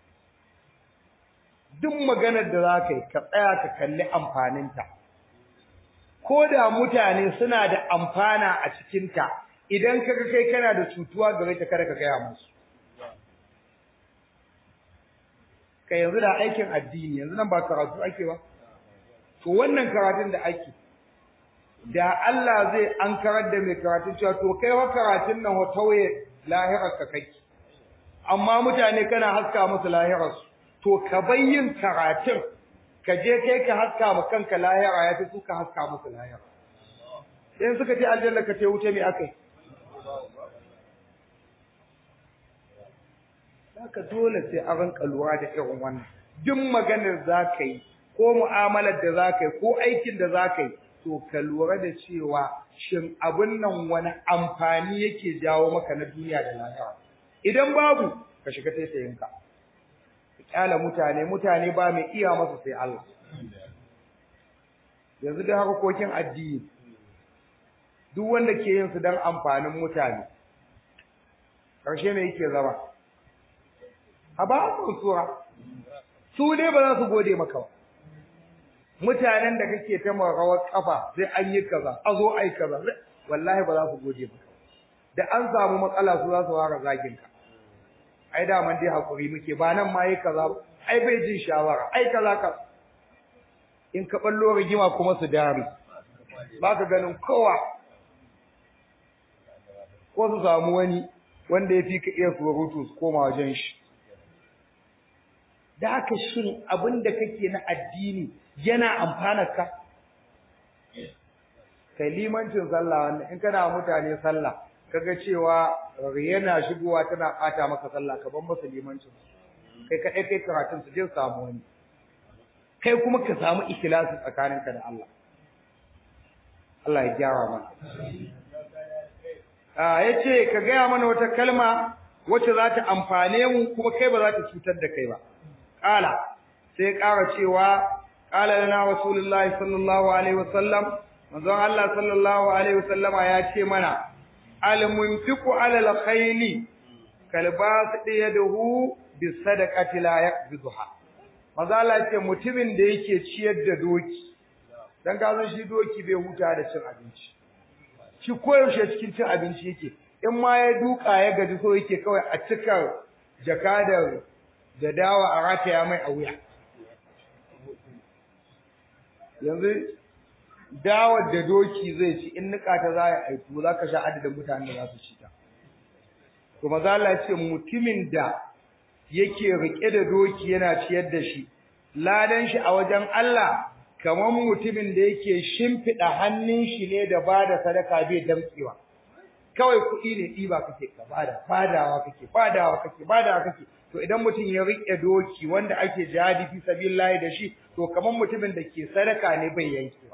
A: duk maganar da za ka yi ka tsaya ka kalli amfaninta ko da mutane suna da amfana a cikinta idan kaga kai kana da cutuwa gare ta kada ka gaya musu ka yanzu da aikin addini yanzu nan ba karatu ake ba to wannan karatun da ake da Allah zai an karar da mai karatun cewa to kai wa karatun nan wa tauye lahirar ka kai amma mutane kana haska musu lahirar su to ka bayyin karatun ka je kai ka haska ma kanka lahira ya fi su ka haska musu lahira in suka ce aljanna ka ce wuce me akai haka dole sai a ranka lura da irin wannan duk maganar za ka yi ko mu'amalar da za ka yi ko aikin da za ka yi to ka lura da cewa shin abin nan wani amfani yake jawo maka na duniya da lahira idan babu ka shiga taitayinka kyala mutane mutane ba mai iya masa sai Allah yanzu da harkokin addini duk wanda ke yin su don amfanin mutane ƙarshe me yake zama a ba su sura su dai ba za su gode maka ba mutanen da kake ta rawar kafa sai an yi kaza a zo ai kaza wallahi ba za su gode maka da an samu matsala su za su fara zagin ka ai da man dai hakuri muke ba nan ma yi kaza ai bai jin shawara ai kaza ka in ka ballo rigima kuma su dare ba ka ganin kowa ko su samu wani wanda ya fi ka iya surutu su koma wajen shi da haka shin abin da kake na addini yana amfanar ka kai limancin sallah wannan in kana mutane sallah kaga cewa yana shigowa tana bata maka sallah ka ban masa limancin kai ka kai karatun su je samu wani kai kuma ka samu ikhlasi tsakaninka da Allah Allah ya gyara mana ah yace ka gaya mana wata kalma wacce za ta amfane mu kuma kai ba za ta cutar da kai ba kala sai ƙara cewa qala lana rasulullahi sallallahu alaihi wasallam manzon Allah sallallahu alaihi wasallama ya ce mana al-munfiqu ala al-khayli kalbas yadahu bisadaqati la yaqbiduha manzo Allah ce mutumin da yake ciyar da doki dan gazan shi doki bai huta da cin abinci shi koyaushe cikin cin abinci yake in ma ya duka ya gaji so yake kawai a cika jaka da da dawa a rataya mai a wuya yanzu dawar da doki zai ci in nika ta za a aiku za ka sha adadin mutanen da za su ci ta to maza Allah ce mutumin da yake rike da doki yana ciyar da shi ladan shi a wajen Allah kamar mutumin da yake shimfida hannun shi ne da bada sadaka bai damtsewa kawai kuɗi ne ɗiba kake ka bada badawa kake badawa kake badawa kake to idan mutum ya rike doki wanda ake jihadi fi sabilillahi da shi to kamar mutumin da ke sadaka ne bai yankewa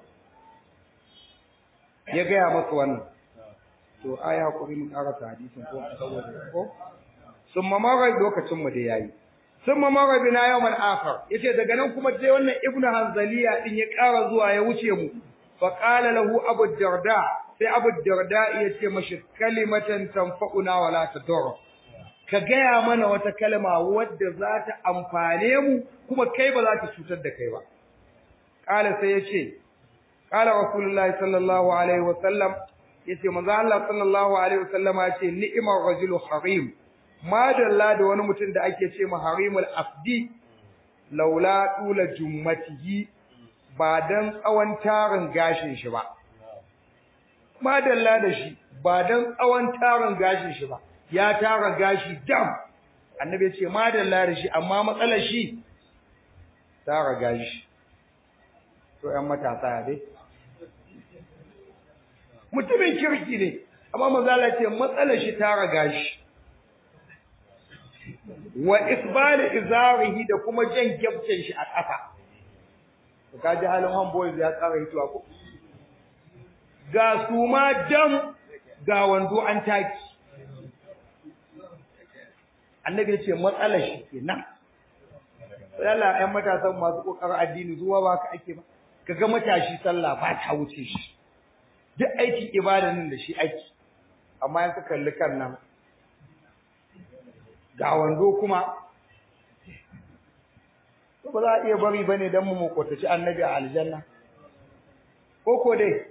A: ya gaya masa wannan to ai hakuri mu karanta hadisin ko saboda ko sun mamara lokacin mu da yayi sun mamara bina yawmal akhar yace daga nan kuma sai wannan ibnu hanzaliya din ya ƙara zuwa ya wuce mu fa qala lahu abu darda sai abu darda yace mashi kalimatan tanfa'una wala tadur ka gaya mana wata kalma wadda za ta amfane mu kuma kai ba za ta cutar da kai ba qala sai yace qala rasulullahi sallallahu alaihi wasallam yace manzo Allah sallallahu alaihi wasallama yace ni'mar rajulu harim madalla da wani mutum da ake ce ma harimul afdi laula tula jummatihi ba dan tsawon tarin gashin shi ba madalla da shi ba dan tsawon tarin gashin shi ba ya tara gashi dam annabi ce madalla da shi amma matsalar shi tara gashi to ƴan matasa dai mutumin kirki ne amma manzala ce matsalar shi tara gashi wa isbali izarihi da kuma jan gyabcin shi a ƙasa to kaji halin homeboys ya tsara hituwa ko ga su ma dam ga wando an taki annabi ya ce matsalar shi kenan Allah ƴan matasan masu kokarin addini zuwa ba ka ake ba kaga matashi sallah ba ta wuce shi duk aikin ibada nan da shi aiki amma yanka kalli kan nan ga wando kuma to ba za a iya bari bane dan mu makotaci annabi a aljanna ko ko dai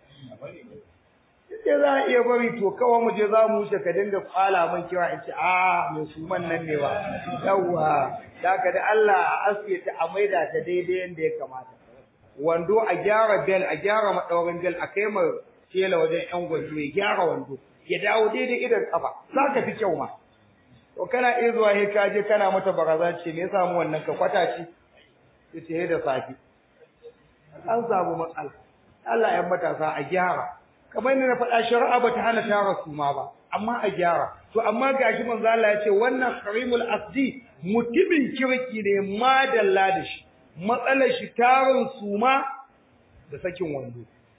A: sai za a iya bari to kawai mu je za mu wuce ka dinga kwala man kira in ce a mai suman nan ne ba yawwa daga da Allah a aske ta a maida ta daidai yanda ya kamata wando a gyara bel a gyara madaurin bel a kai ma tela wajen yan gwanjo ya gyara wando ya dawo daidai idan kafa za ka fi kyau ma to kana iya zuwa he ka je kana mata baraza ce me yasa mu wannan ka kwata ce ce he da safi an samu matsala Allah ya matasa a gyara kamar yadda na faɗa shari'a ba ta hana tara su ma ba amma a gyara to amma gashi manzo Allah ya ce wannan karimul asdi mutumin kirki ne madalla da shi matsalar shi tarin suma da sakin wando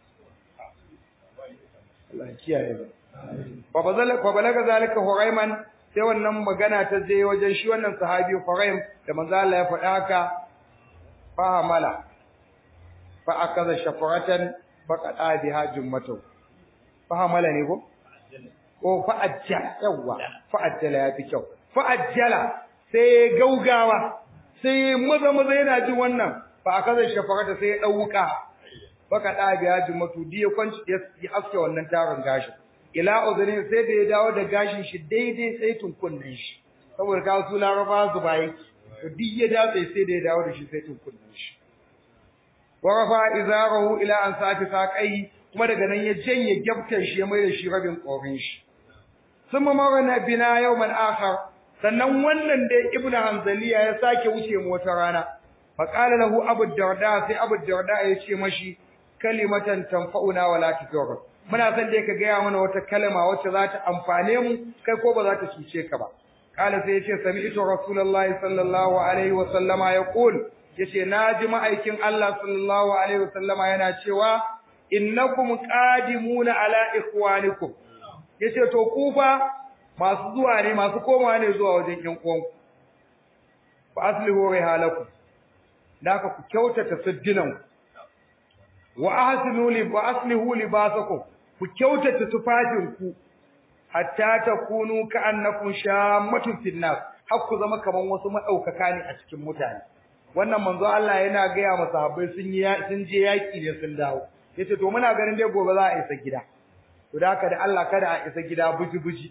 A: Allah kiyaye ba fa bazala fa balaga zalika huraiman sai wannan magana ta je wajen shi wannan sahabi huraim da manzo Allah ya faɗa haka fa hamala fa akaza shafaratan faqada biha jummatu fa hamala ne ko ko fa ajjala yawa fa ajjala ya fi kyau fa ajjala sai gaugawa sai maza maza yana jin wannan fa akaza shafarata sai ya dauka baka da biya jummatu diya kwanci ya aske wannan tarin gashin ila uzurin sai da ya dawo da gashin shi daidai sai tunkunnin shi saboda ka su laraba su bayi to duk ya dawo sai da ya dawo da shi sai tunkunnin shi wa rafa izarahu ila an sati saqai kuma daga nan ya janye gyabtar shi ya mai da shi rabin korin shi summa marana bina yawman akhar sannan wannan da ibnu hanzaliya ya sake wuce mu wata rana fa qala lahu abu darda sai abu darda ya ce mashi kalimatan tanfa'una wa la tudur muna son dai ka gaya mana wata kalma wacce za ta amfane mu kai ko ba za ta cuce ka ba kala sai yace sami'tu rasulullahi sallallahu alaihi wa sallama yaqul yace naji ma'aikin Allah sallallahu alaihi wa sallama yana cewa innakum qadimuna ala ikhwanikum yace to ku fa masu zuwa ne masu komawa ne zuwa wajen ƴan uwanku fa aslihu rihalakum da ka ku kyautata siddinan wa ahsinu li wa aslihu libasakum ku kyautata tufafinku hatta takunu ka'annakum shammatun fil nas har ku zama kaman wasu madaukaka ne a cikin mutane wannan manzo Allah yana ga ya masahabai sun yi sun je yaki ne sun dawo yace to muna ganin dai gobe za a isa gida to da haka da Allah kada a isa gida buji buji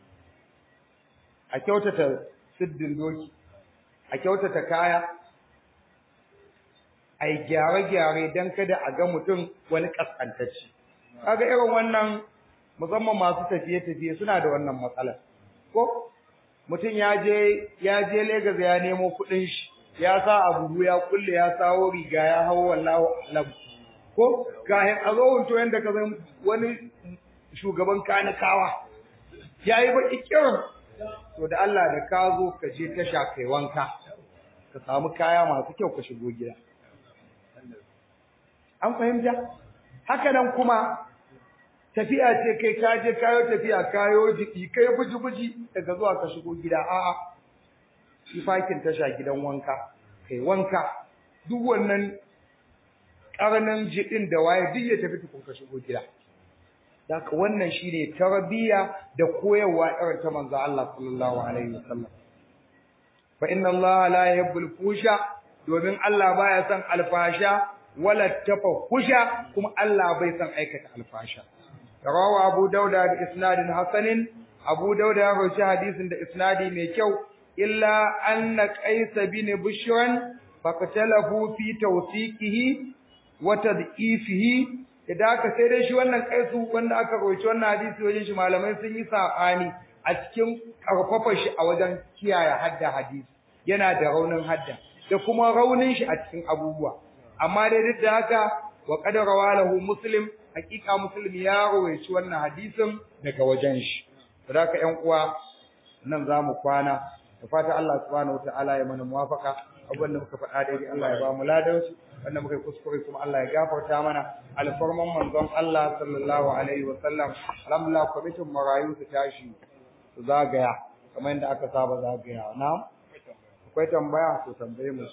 A: a kyautata siddin doki a kyautata kaya ai gyare-gyare don kada a ga mutum wani kaskantacci kaga irin wannan musamman masu tafiye-tafiye suna da wannan matsalar ko mutum ya je ya je Lagos ya nemo kuɗin shi ya sa abu ya kulle ya sawo riga ya hawo wallahu alam ko kayan a zo hunto yanda ka san wani shugaban kanikawa yayi baki kirin to da Allah da ka zo ka je tasha kai wanka ka samu kaya masu kyau ka shigo gida an fahimta haka nan kuma tafiya ce kai ka je kayo tafiya kayo jiki kai buji-buji daga zuwa ka shigo gida a'a shi fakin tasha gidan wanka kai wanka duk wannan karnan jidin da waye duk ya tafi tukun ka shigo gida Daka wannan shine tarbiyya da koyarwa irin ta manzo Allah sallallahu alaihi wasallam fa inna Allah la yuhibbul fusha domin Allah baya son alfasha wala tafahusha kuma Allah bai san aikata alfasha rawahu abu dauda da isnadin hasanin abu dauda ya rawaita hadisin da isnadi mai kyau illa anna qais bin bushran faqatalahu fi tawsiqihi wa tad'ifihi idan aka sai dai shi wannan kaisu wanda aka rawaita wannan hadisi wajen shi malamai sun yi sabani a cikin karfafa shi a wajen kiyaye hadda hadisi yana da raunin hadda da kuma raunin shi a cikin abubuwa amma dai duk da haka wa qad rawalahu muslim hakika muslim ya rawaici wannan hadisin daga wajen shi saboda ƴan uwa nan zamu kwana da fata Allah subhanahu wataala ya mana muwafaka abin da muka faɗa daidai Allah ya ba mu ladan su wanda muka yi kuskure kuma Allah ya gafarta mana alfarman manzon Allah sallallahu alaihi wa sallam alhamdulillah kwamitin marayu su tashi su zagaya kamar yadda aka saba zagaya na akwai tambaya to tambaye mu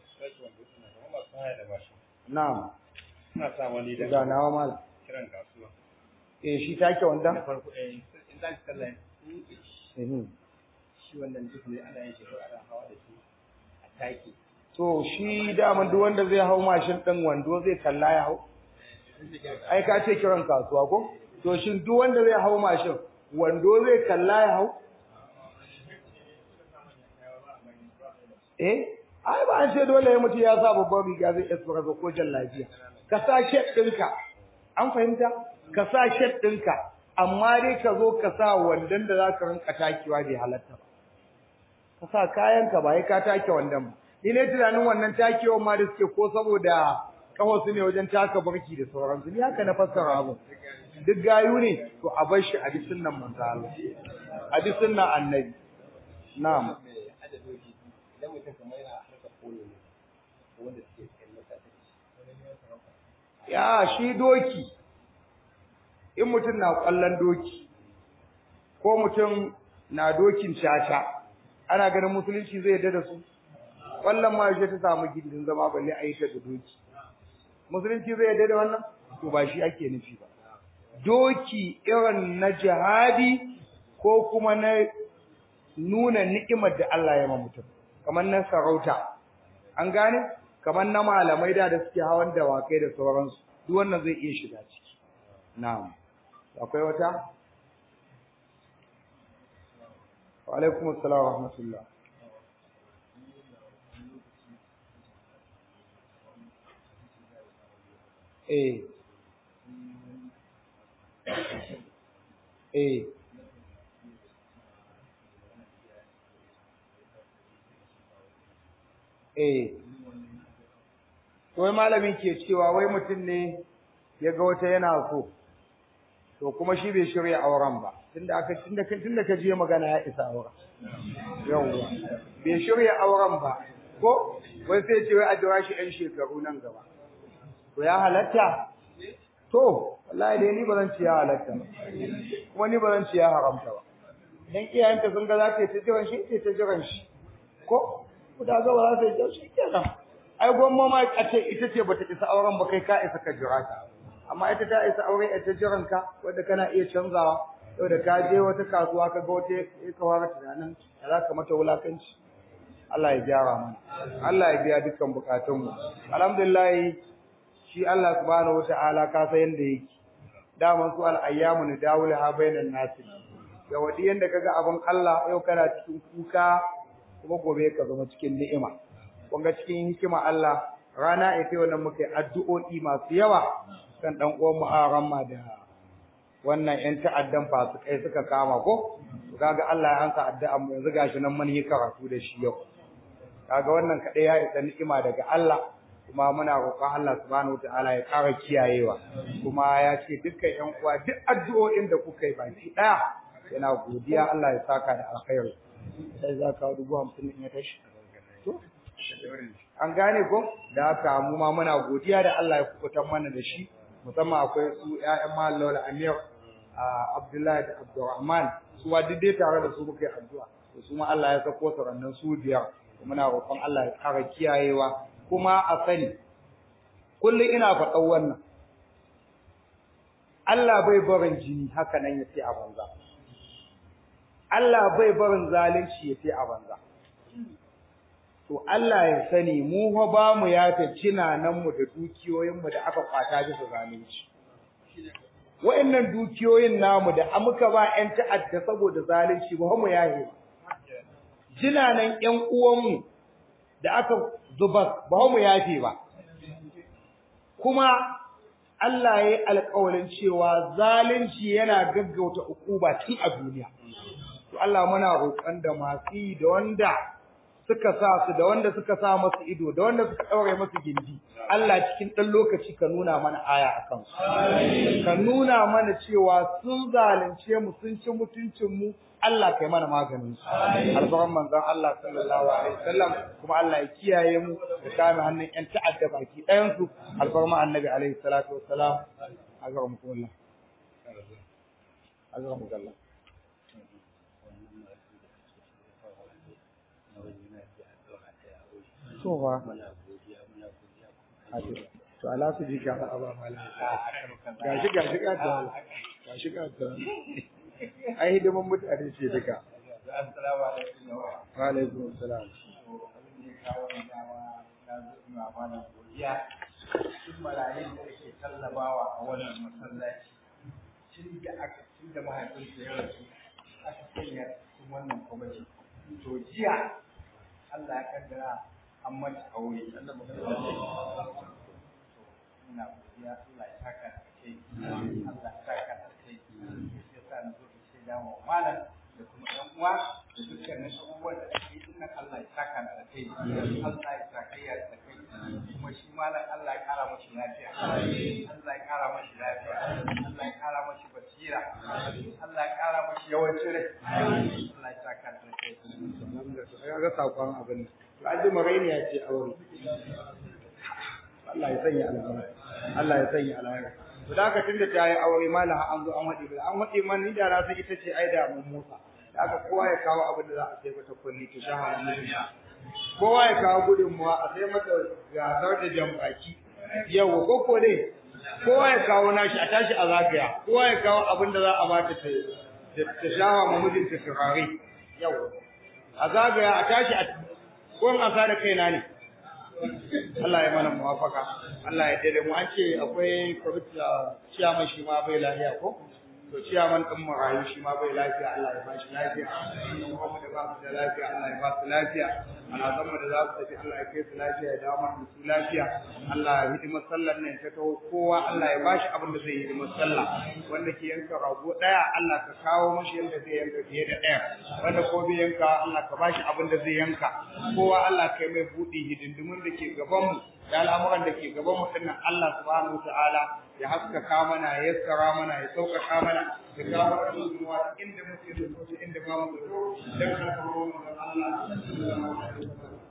A: na'am
B: Ina sa wani da
A: ga nawa mal
B: kiran kasuwa.
A: eh shi take wanda
B: Da farko eh in za ki kalla
A: mhm
B: shi wannan duk ne ana yin shi ko ana hawa da shi a taki.
A: to shi daman duk wanda zai hau mashin din wando zai kalla ya hau ai ka ce kiran kasuwa ko to shin duk wanda zai hau mashin wando zai kalla ya hau eh ai ba an ce dole ya mutu ya sa babban riga zai espresso ko jallabiya ka sa shed ɗinka an fahimta ka sa shed ɗinka amma dai ka zo ka sa wandon da za ka rinka takewa bai halatta ba ka sa kayanka ba ya ka take wandon ba ni ne tunanin wannan takewan ma da suke ko saboda kawo su ne wajen taka barki da sauransu ni haka na fassara abu duk gayu ne to a bar shi a bi sunnan manzo Allah a bi sunnan annabi na'am
B: Idan mutum kamar yana harkar polo ne wanda suke cikin mutane.
A: ya shi doki in mutum na kwallon doki ko mutum na dokin caca ana ganin musulunci zai yarda da su kwallon ma yaushe ta samu gindin zama balle a yi ta da doki musulunci zai yarda da wannan to ba shi ake nufi ba doki irin na jihadi ko kuma na nuna ni'imar da Allah ya ma mutum kamar na sarauta an gane kamar na malamai da da suke hawan dawakai da sauransu duk wannan zai iya shiga ciki na'am akwai wata wa alaikum assalam wa rahmatullah eh eh eh wai malamin ke cewa wai mutum ne ya ga wata yana so to kuma shi bai shirya auren ba tunda aka tunda tunda ka je magana ya isa auren yawwa bai shirya auren ba ko wai sai ce wai a jira shi ɗan shekaru nan gaba to ya halatta to wallahi dai ni ba zan ci ya halatta ba kuma ni ba zan ci ya haramta ba dan iyayenta sun ga za ta yi ta jiran shi ce ta jiran shi ko ku da ga ba za ta yi jiran shi kenan ai gwamma ma a ce ita ce bata isa auren ba kai ka isa ka jira ta amma ita ta isa aure a ta jiran ka wanda kana iya canzawa yau da ka je wata kasuwa ka ga wata ya ka fara tunanin da za ka mata wulakanci Allah ya gyara mana Allah ya biya dukkan bukatunmu alhamdulillah shi Allah subhanahu wata'ala ka san yanda yake daman su al-ayyamu nadawulaha bainan nas ya wadi yanda kaga abin Allah yau kana cikin kuka kuma gobe ka zama cikin ni'ima kun ga cikin hikima Allah rana ita wannan muke addu'o'i masu yawa kan dan uwan mu Aramma da wannan yan ta'addan fasikai suka kama ko kaga Allah ya ansa addu'a mu yanzu gashi nan mun yi karatu da shi yau kaga wannan kadai ya isa ni'ima daga Allah kuma muna roƙon Allah subhanahu wataala ya ƙara kiyayewa kuma ya ce dukkan ƴan uwa duk addu'o'in da kuka yi baki ɗaya yana godiya Allah ya saka da alkhairi sai za ka dubu hamsin in ya tashi to an gane ko da haka mu ma muna godiya da Allah ya kubutar mana da shi musamman akwai su ƴaƴan Malam Amir Abdullahi da Abdurrahman su wa duk dai tare da su muka yi addu'a to su ma Allah ya sako su rannan su biyar muna roƙon Allah ya ƙara kiyayewa kuma a sani kullum ina faɗan wannan Allah bai barin jini haka nan ya ce a banza Allah bai barin zalunci ya ce a banza to Allah ya sani mu fa ba mu yafe cinanan mu da dukiyoyin mu da aka kwata bisa zalunci wa'annan dukiyoyin namu da muka ba ƴan ta'adda saboda zalunci ba mu yahe ba jinanan ƴan uwanmu da aka zubar ba mu yafe ba kuma Allah ya yi alƙawarin cewa zalunci yana gaggauta ukuba tun a duniya to Allah muna roƙon da masu da wanda suka sa su da wanda suka sa masu ido da wanda suka ɗaure masu gindi Allah cikin ɗan lokaci ka nuna mana aya a kansu ka nuna mana cewa sun zalunce mu sun ci mutuncin mu Allah kai mana maganin su alfaran manzon Allah sallallahu alaihi wasallam kuma Allah ya kiyaye mu da kame hannun ƴan ta'adda baki ɗayan su alfarma annabi alaihi salatu wassalam azramukumullah azramukallah so ba to ala su ji ka ba mala gashi gashi ka ta gashi ka ta ai hidiman mutane ce duka
B: assalamu alaikum
A: wa alaikum assalam
B: Tun marayun da ake tallabawa a wannan masallaci, tun da aka tun da mahaifinsa ya rasu aka sanya cikin wannan kwamiti. To jiya Allah ya kaddara an mata aure. Ina godiya Allah ya saka da kai. Allah ya saka da kai. Sai sa na zo in shaida wa malam da kuma ɗan uwa da dukkanin abubuwan da ake yi nan Allah ya saka da kai. Allah ya saka ya da kai. Kuma shi malam Allah ya kara mashi lafiya. Allah ya kara mashi lafiya. Allah ya kara mashi basira. Allah ya kara mashi yawancin rai. Allah ya saka da kai.
A: ya ga sakon abin to aji maraini ya ce aure Allah ya sanya albarka Allah ya sanya albarka to da haka tunda ta yi aure malam an zo an wadi an wadi man ni da na san ita ce ai da mun motsa da haka kowa ya kawo abin da za a sai mata kulli to shaha mun kowa ya kawo gudunmuwa a sai mata gasar da jambaki yau ko ko dai kowa ya kawo nashi a tashi a zagaya kowa ya kawo abin da za a bata ta ta shawa ma mijinta turare yau a zagaya a tashi a ko an asa da kaina ne Allah ya mana muwafaka Allah ya dade mu an ce akwai kwamiti a ciyaman shi ma bai lafiya ko to ciyaman din marayu shi ma bai lafiya Allah ya ba shi lafiya dan kuma da ba su da lafiya Allah ya ba su lafiya ana zama da za su tafi Allah ya kai su lafiya ya dawo mana su lafiya Allah ya hidima sallar nan ta taho kowa Allah ya ba shi abin da zai hidima sallah wanda ke yanka rago daya Allah ka kawo mashi yanda zai yanka fiye da daya wanda ko bai yanka Allah ka ba shi abin da zai yanka kowa Allah kai mai buɗe hidindimin da ke gaban mu da al'amuran da ke gaban mu dinnan Allah subhanahu wataala ya haskaka mana ya yassara mana ya sauƙaƙa mana ya kawo mana gudunmuwa inda muke da inda ba mu da dan alƙawarin Allah sallallahu alaihi wasallam